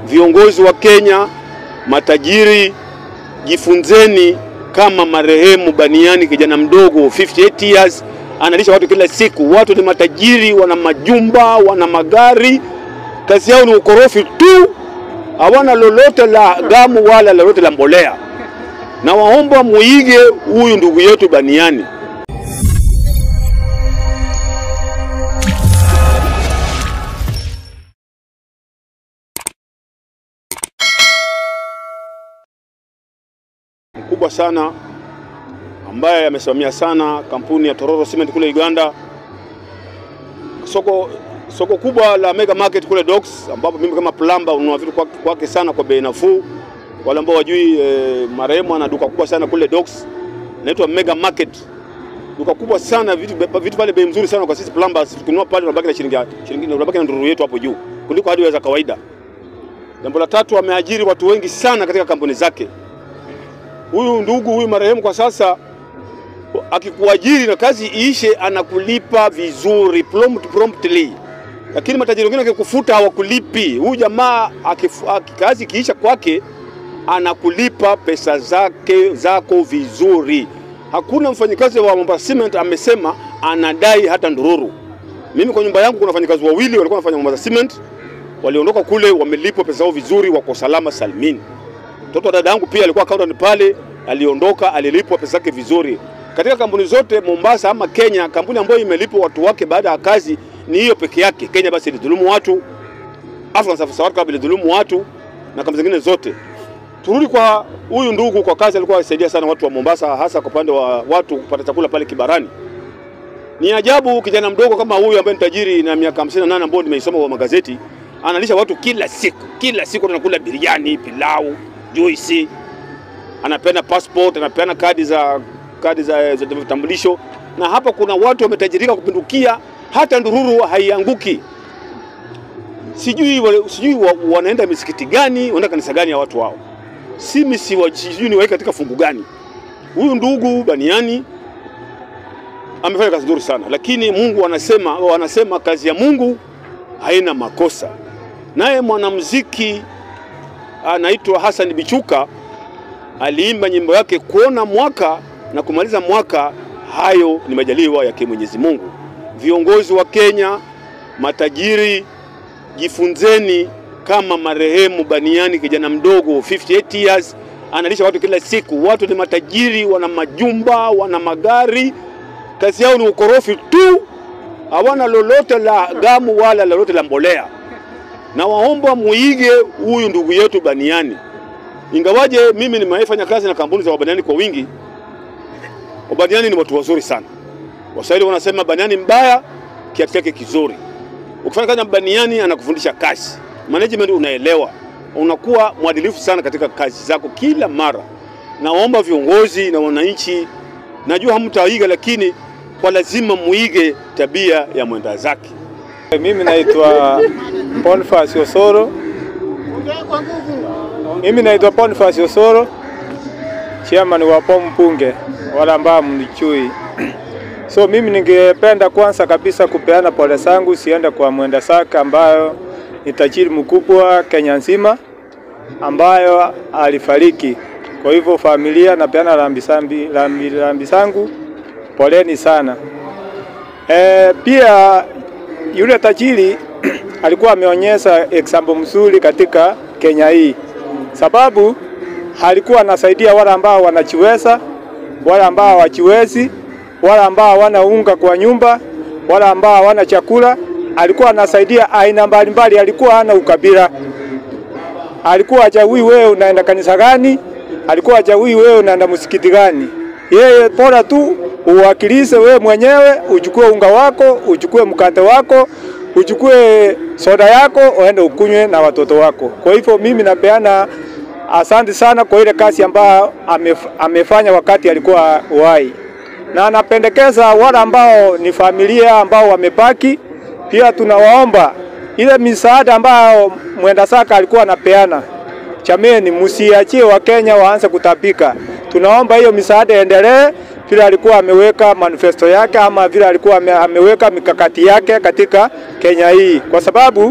Viongozi wa Kenya, matajiri, jifunzeni kama marehemu Baniani, kijana mdogo 58 years, analisha watu kila siku. Watu ni matajiri, wana majumba, wana magari, kazi yao ni ukorofi tu, hawana lolote la gamu wala lolote la mbolea. Na waomba muige huyu ndugu yetu Baniani. mkubwa sana ambaye amesimamia sana kampuni ya Tororo Cement kule Uganda, soko soko kubwa la Mega Market kule Docks, ambapo mimi kama plumber ununua vitu kwake kwake sana kwa bei nafuu. Wale ambao wajui eh, marehemu ana duka kubwa sana kule Docks, inaitwa Mega Market, duka kubwa sana, vitu vitu pale bei mzuri sana kwa sisi plumbers. Tukinunua pale tunabaki na shilingi shilingi tunabaki na ndururu yetu hapo juu kuliko hadi za kawaida. Jambo la tatu, ameajiri watu wengi sana katika kampuni zake huyu ndugu huyu marehemu kwa sasa akikuajiri na kazi iishe, anakulipa vizuri prompt, promptly. Lakini matajiri wengine akikufuta hawakulipi. Huyu jamaa akifu- aki- kazi ikiisha kwake anakulipa pesa zake zako vizuri. Hakuna mfanyikazi wa Mombasa Cement amesema anadai hata ndururu. Mimi kwa nyumba yangu kuna wafanyikazi wawili walikuwa wanafanya Mombasa Cement, waliondoka kule wamelipwa pesa zao vizuri, wako salama salmini. Mtoto wa dada yangu pia alikuwa accountant pale, aliondoka, alilipwa pesa zake vizuri. Katika kampuni zote Mombasa ama Kenya, kampuni ambayo imelipwa watu wake baada ya kazi ni hiyo peke yake. Kenya basi ilidhulumu watu, African Safari Club ilidhulumu watu na kampuni zingine zote. Turudi kwa huyu ndugu, kwa kazi alikuwa akisaidia sana watu wa Mombasa, hasa kwa upande wa watu kupata chakula pale Kibarani. Ni ajabu kijana mdogo kama huyu ambaye ni tajiri na miaka 58 ambao nimeisoma kwa magazeti, analisha watu kila siku, kila siku tunakula biriani, pilau, juisi, anapeana passport, anapeana kadi za kadi za, za vitambulisho, na hapa kuna watu wametajirika kupindukia, hata ndururu haianguki. Sijui wale- sijui wa, wanaenda misikiti gani, wanaenda kanisa gani ya watu hao, si misi wa, sijui ni waeke katika fungu gani. Huyu ndugu Baniani amefanya kazi nzuri sana, lakini Mungu anasema wanasema kazi ya Mungu haina makosa. Naye mwanamuziki anaitwa Hassan Bichuka aliimba nyimbo yake kuona mwaka na kumaliza mwaka, hayo ni majaliwa yake Mwenyezi Mungu. Viongozi wa Kenya, matajiri, jifunzeni kama marehemu Baniani, kijana mdogo 58 years, analisha watu kila siku. Watu ni matajiri, wana majumba, wana magari, kazi yao ni ukorofi tu, hawana lolote la gamu wala lolote la mbolea na waomba muige huyu ndugu yetu Baniani. Ingawaje mimi nimefanya kazi na kampuni za Wabaniani kwa wingi, Wabaniani ni watu wazuri sana. Waswahili wanasema Baniani mbaya, kiatu chake kizuri. Ukifanya kazi na Baniani anakufundisha kazi, management unaelewa, unakuwa mwadilifu sana katika kazi zako kila mara. Naomba viongozi na wananchi, najua hamtaiga, lakini kwa lazima muige tabia ya mwenda zake. Mimi naitwa Boniface Osoro. Mimi naitwa Boniface Osoro, chairman wa POM Mpunge, wala ambao mnichui. So mimi ningependa kwanza kabisa kupeana pole zangu siende kwa mwenda saka ambayo ni tajiri mkubwa Kenya nzima ambayo alifariki. Kwa hivyo familia, napeana rambi sambi, rambi, rambi zangu, poleni sana. E, pia yule tajiri alikuwa ameonyesha example mzuri katika Kenya hii, sababu alikuwa anasaidia wale ambao wanachiweza, wale ambao hawajiwezi, wale ambao hawana unga kwa nyumba, wale ambao hawana chakula. Alikuwa anasaidia aina mbalimbali, alikuwa hana ukabila, alikuwa hachagui wewe unaenda kanisa gani, alikuwa hachagui wewe unaenda msikiti gani. Yeye bora tu uwakilishe wewe mwenyewe, uchukue unga wako, uchukue mkate wako, uchukue soda yako, uende ukunywe na watoto wako. Kwa hivyo mimi napeana asante sana kwa ile kazi ambayo amef, amefanya wakati alikuwa uhai, na anapendekeza wale ambao ni familia ambao wamebaki, pia tunawaomba ile misaada ambayo mwenda saka alikuwa anapeana Chameni, msiachie Wakenya waanze kutapika. Tunaomba hiyo misaada endelee vile alikuwa ameweka manifesto yake ama vile alikuwa ame, ameweka mikakati yake katika Kenya hii, kwa sababu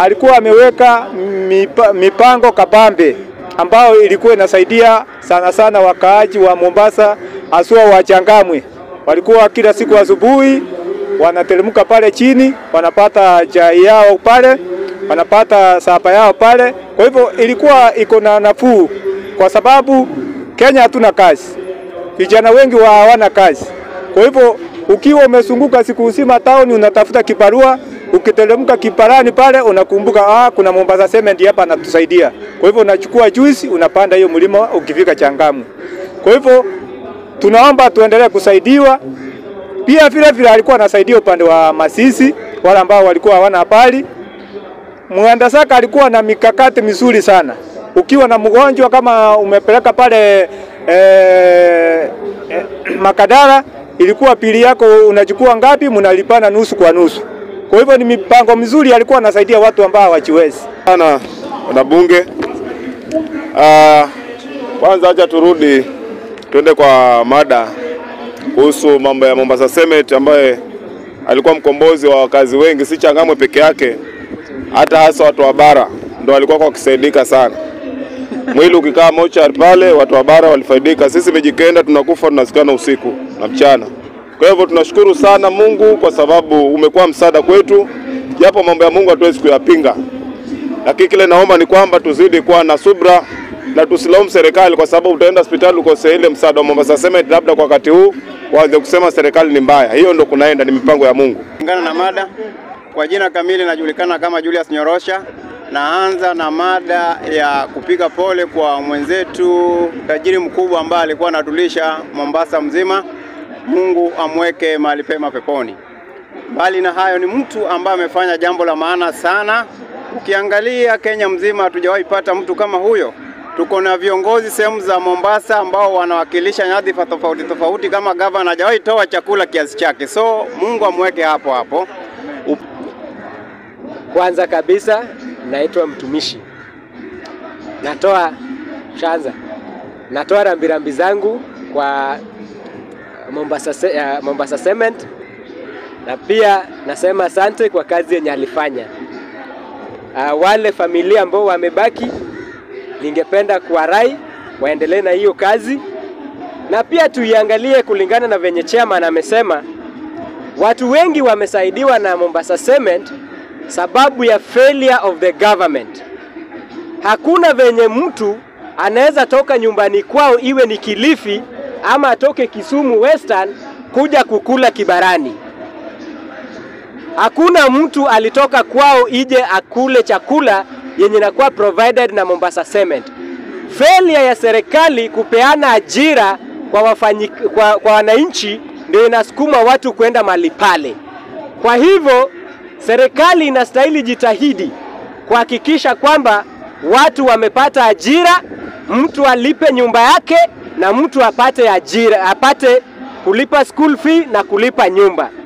alikuwa ameweka mipa, mipango kabambe ambayo ilikuwa inasaidia sana sana wakaaji wa Mombasa haswa wa Changamwe. Walikuwa kila siku asubuhi wanateremka pale chini, wanapata chai yao pale, wanapata sapa yao pale. Kwa hivyo ilikuwa iko na nafuu, kwa sababu Kenya hatuna kazi, vijana wengi wa hawana kazi. Kwa hivyo ukiwa umezunguka siku nzima town unatafuta kibarua, ukiteremka kiparani pale unakumbuka, ah, kuna Mombasa Cement hapa anatusaidia. Kwa hivyo unachukua juice unapanda hiyo mlima ukifika Changamwe. Kwa hivyo tunaomba tuendelee kusaidiwa. Pia vile vile alikuwa anasaidia upande wa Masisi, wale ambao walikuwa hawana habari. Mwandasaka alikuwa na mikakati mizuri sana. Ukiwa na mgonjwa kama umepeleka pale eh, eh, Makadara, ilikuwa pili yako unachukua ngapi, mnalipana nusu kwa nusu. Kwa hivyo ni mipango mizuri, alikuwa anasaidia watu ambao hawajiwezi. sana na bunge. Ah, kwanza acha turudi tuende kwa mada kuhusu mambo ya Mombasa Cement ambaye alikuwa mkombozi wa wakazi wengi, si Changamwe peke yake, hata hasa watu wa bara ndo walikuwa wakisaidika sana. Mwili ukikaa mochari pale, watu wa bara walifaidika. Sisi Mijikenda tunakufa tunasikana usiku na mchana. Kwa hivyo tunashukuru sana Mungu kwa sababu umekuwa msaada kwetu, japo mambo ya Mungu hatuwezi kuyapinga lakini kile naomba ni kwamba tuzidi kuwa na subra na tusilaumu serikali, kwa sababu utaenda hospitali ukose ile msaada wa Mombasa Cement, labda kwa wakati huu waanze kusema serikali ni mbaya. Hiyo ndo kunaenda, ni mipango ya Mungu. Kulingana na mada, kwa jina kamili najulikana kama Julius Nyorosha. Naanza na mada ya kupiga pole kwa mwenzetu tajiri mkubwa ambaye alikuwa anatulisha Mombasa mzima. Mungu amweke mahali pema peponi. Mbali na hayo, ni mtu ambaye amefanya jambo la maana sana. Ukiangalia Kenya mzima hatujawahi pata mtu kama huyo. Tuko na viongozi sehemu za Mombasa ambao wanawakilisha nyadhifa tofauti tofauti, kama gavana hajawahi toa chakula kiasi chake, so Mungu amweke hapo hapo. Kwanza kabisa naitwa mtumishi, natoa shanza, natoa rambirambi zangu kwa Mombasa, Ce- uh, Mombasa Cement na pia nasema asante kwa kazi yenye alifanya. Uh, wale familia ambao wamebaki, ningependa kuwarai waendelee na hiyo kazi, na pia tuiangalie kulingana na venye chairman amesema, watu wengi wamesaidiwa na Mombasa Cement sababu ya failure of the government. Hakuna venye mtu anaweza toka nyumbani kwao, iwe ni Kilifi ama atoke Kisumu Western kuja kukula Kibarani. Hakuna mtu alitoka kwao ije akule chakula yenye inakuwa provided na Mombasa Cement. Failure ya serikali kupeana ajira kwa, wafanyi, kwa, kwa wananchi ndio inasukuma watu kwenda mahali pale. Kwa hivyo serikali inastahili jitahidi kuhakikisha kwamba watu wamepata ajira, mtu alipe nyumba yake na mtu apate ajira, apate kulipa school fee na kulipa nyumba.